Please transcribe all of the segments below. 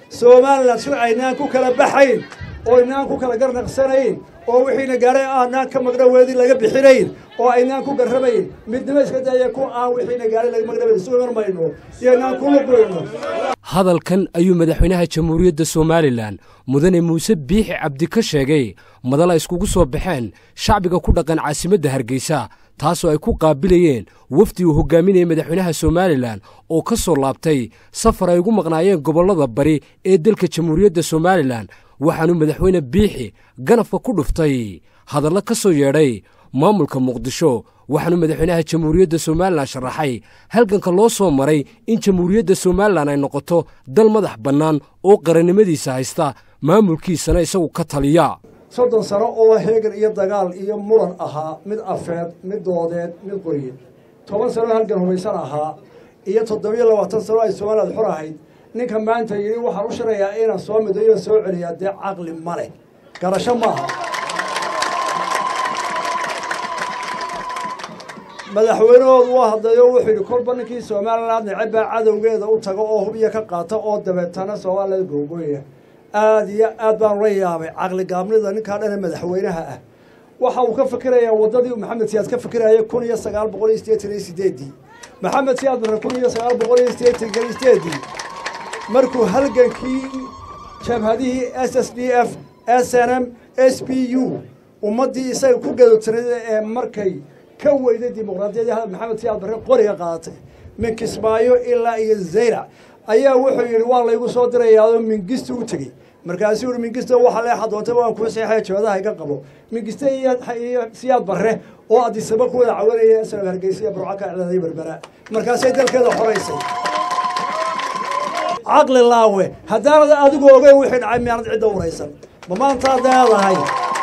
somalilan si aynaan ku kala baxayn oo aynaan ku kala garnaqsanayn oo wixiina gaadhay aanaan ka magdhaweedii laga bixinayn oo aynaan ku garramayn midnimo iska daya ku aan wixiina gaadhay laga magdhaweedi sugan mayno iyo aynaan ku lugoyno hadalkan ayuu madaxweynaha jamhuuriyadda somalilan mudane muuse biixi cabdi ka sheegay madal ay iskugu soo baxeen shacbiga ku dhaqan caasimadda hargeysa taasoo ay ku qaabilayeen wafdi uu hogaaminayay madaxweynaha somalilan oo ka soo laabtay safar ay ugu maqnaayeen gobollada bari ee dalka jamhuuriyadda somalilan waxaanuu madaxweyne biixi ganafka ku dhuftay hadallo ka soo yeedhay maamulka muqdisho waxaanuu madaxweynaha jamhuuriyadda somalilan sharaxay halganka loo soo maray in jamhuuriyadda somalilan ay noqoto dal madax bannaan oo qarannimadiisa haysta maamulkiisana isagu ka taliya soddon sano oo heegan iyo dagaal iyo muran ahaa mid afeed mid doodeed mid qoryeed toban sano halgan hubaysan ahaa iyo toddobiyo labaatan sano ay somaliland xor ahayd ninka maanta yidhi waxaan u shirayaa inaan soo midayo soo celiyaa dee caqli ma leh garasho maaha madaxweynahoodu waa hadlayo wuxuu yidhi kolba ninkii somaliland neceb baa cadowgeeda u tago oo hubiya ka qaata oo dabeetana somaliland googooya aada iyo aad baan la yaabay caqli gaabnida ninkaa dhane madaxweynaha ah waxa uu ka fikirayaa waddadii maxamed siyaad ka fikiraya kun iyo sagaal boqol iyo siddeetan iyo sideedii maxamed siyaad barre kun iyo sagaal boqol iyo siddeetan iyo sideedii markuu halgankii jabhadihii s s d f s n m s b u ummaddii isaga ku gadogsanada ee markay ka weyday dimuqraadiyadii hadal maxamed siyaad barre qoriga qaadatay min kismaayo ilaa iyo zaylac ayaa wuxuu yidhi waa laygu soo dirayaao mingista u tegey markaasuu yihi mingista waxa leexa doonta waan kuu seexaya joodaha iga qabo mingiste iyo siyaad barre oo adisaba ku wada cawanaya sanab hargeysa iyo burco ka iclaaday berbera markaasay dalkeeda xoraysay caqli laawe haddaanad adigu ogeyn wixii dhacay miyaanad cidda waraysan ma maantaad leedahay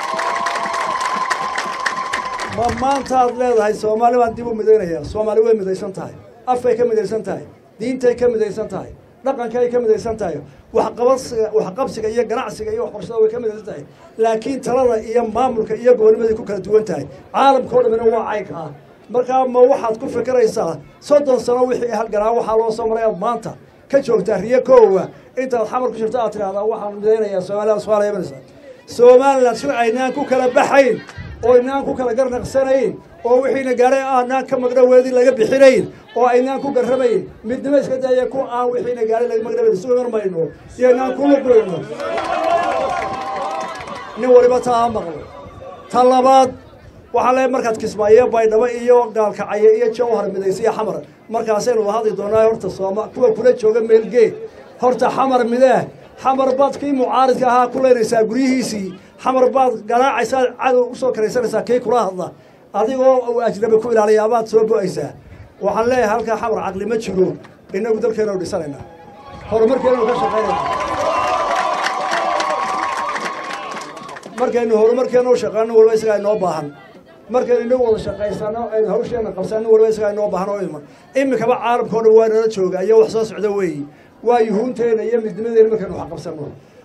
ma maantaad leedahay soomaali baan dib u midaynaya soomaali way midaysan tahay afkay ka midaysan tahay diintay ka midaysan tahay dhaqankay ka midaysan tahay waxqabasiga waxqabsiga iyo ganacsiga iyo waxbarashada way ka midaysan tahay laakiin talada iyo maamulka iyo gobolnimaday ku kala duwan tahay caalamka o dhamina waa caynka ah markaa ma waxaad ku fikiraysaa soddon sano wixii halganaa waxaa loo soo maray aad maanta ka joogtaa riyo koowa intaad xamar ku jirto aad tidhahdaa waxaan midaynayaa somaliland somaaliya imanaysa somaliland si aynaan ku kala baxayn oo aynaan ku kala garnaqsanayn oo wixiina gaadhay aanaan ka magdhaweedii laga bixinayn oo aynaan ku garramayn midnimo iska daya ku aan wixiina gaadhay laga magdhaweedi sugan mayno iyo aynaan ku lugoyno nin waliba taa ha maqlo ta labaad waxaa le markaad kismaayo baydhabo iyo gaalkacyo iyo jawhar midaysa iyo xamar markaasaynu wada hadli doonaa horta sooma kuwa kula jooga meelgee horta xamar mideeh xamar baad kii mucaaridka ahaa ku leynaysaa guryihiisii xamar baad garaacaysaa cadow usoo karaysanaysaa kii kula hadla adigoo uu ajnabi ku ilaaliyaa baad soo bo'aysaa waxaan leeyahay halkaa xamar caqli ma jiro innagu dalkeenu dhisanayna horumarkeenu ka shaqaynayna markaynu horumarkeenu u shaqeyno waliba isagaa inoo baahan markaynu inagu wada shaqaysano aynu hawsheena qabsano waliba isagaa inoo baahan oo iman imikaba caalamka o dhan waa nala jooga iyo wax soo socda weeyi waa yuhuunteena iyo midnimadeena markaynu wax qabsanno